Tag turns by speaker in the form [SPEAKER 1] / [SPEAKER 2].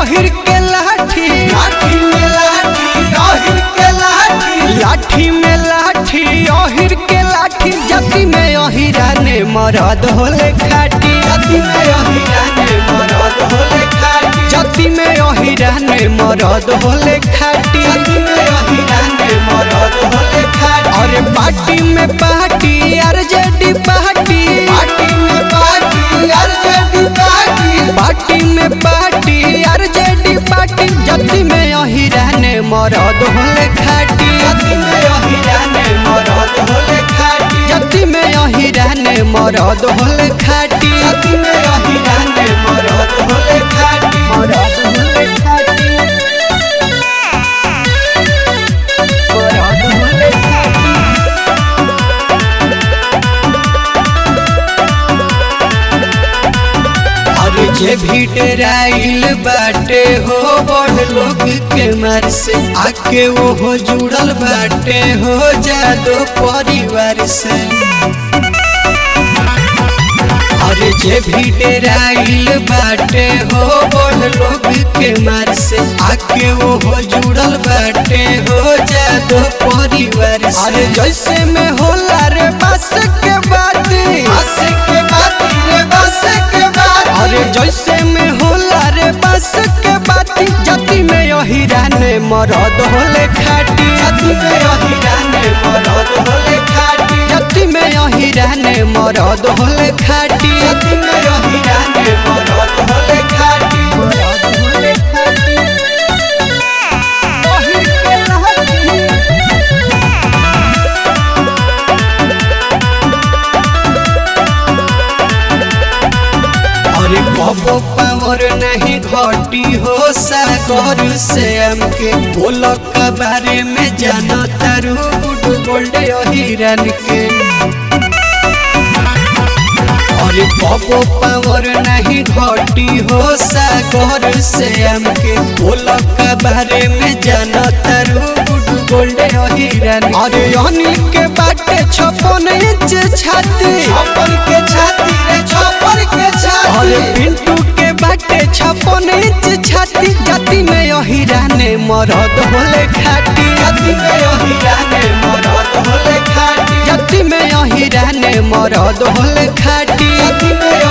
[SPEAKER 1] अहिर के लाठी
[SPEAKER 2] लाठी में लाठी अहिर के लाठी
[SPEAKER 1] लाठी में लाठी अहिर के लाठी जति में अहिरा ने मरद होले खाटी
[SPEAKER 2] जति में अहिरा ने मरद होले खाटी
[SPEAKER 1] जति में अहिरा ने मरद होले खाटी
[SPEAKER 2] जति में अहिरा ने मरद होले खाटी
[SPEAKER 1] अरे पार्टी में पार्टी आरजेडी पार्टी
[SPEAKER 2] पार्टी में पार्टी आरजेडी पार्टी
[SPEAKER 1] पार्टी में पार्टी आरजेडी पार्टी जति में अहिरा ने मरद होले खाटी
[SPEAKER 2] जति में अहिरा ने मरद होले खाटी
[SPEAKER 1] जति में अहिरा ने मरद होले खाटी
[SPEAKER 2] जति में अहिरा ने मरद होले खाटी
[SPEAKER 1] मरद होले खाटी मरद होले खाटी अरे जे भी डराइल बाटे हो बड़ लोग के मार से आके वो हो जुड़ल बाटे हो जादो परिवार से अरे जे भी डराइल बाटे हो बड़ लोग के मार से आके वो हो जुड़ल बाटे हो जादो परिवार से अरे जैसे में होला रे बस के बात
[SPEAKER 2] बस के बात रे बस के बात
[SPEAKER 1] अरे जैसे में होला रे बस के बात जति में अहिरा ने मरद होले खाटी
[SPEAKER 2] जति में अहिरा ने मरद होले खाटी
[SPEAKER 1] जति में अहिरा ने मरद होले खाटी
[SPEAKER 2] जति में अहिरा ने मरद होले खाटी
[SPEAKER 1] मरद होले खाटी अहिर के लाठी अरे बबो पावर नहीं घटी हो सागर से हमके बोल के बारे में जानो तारू गुड गोल्ड हिरन के अरे बबो पावर नहीं घटी हो सागर से हमके बोल के बारे में जानो तारू गुड गोल्ड हिरन अरे अनिल के बाटे छप्पन इंच छाती
[SPEAKER 2] छप्पर के छाती रे छप्पर के
[SPEAKER 1] अरे
[SPEAKER 2] छाती
[SPEAKER 1] पिंटू के बाटे छप्पन इंच छाती जाति में अहिरा ने मरद होले खाटी
[SPEAKER 2] जति में अहिरा ने मरद होले खाटी
[SPEAKER 1] जाति में अहिरा ने मरद होले खाटी
[SPEAKER 2] जति में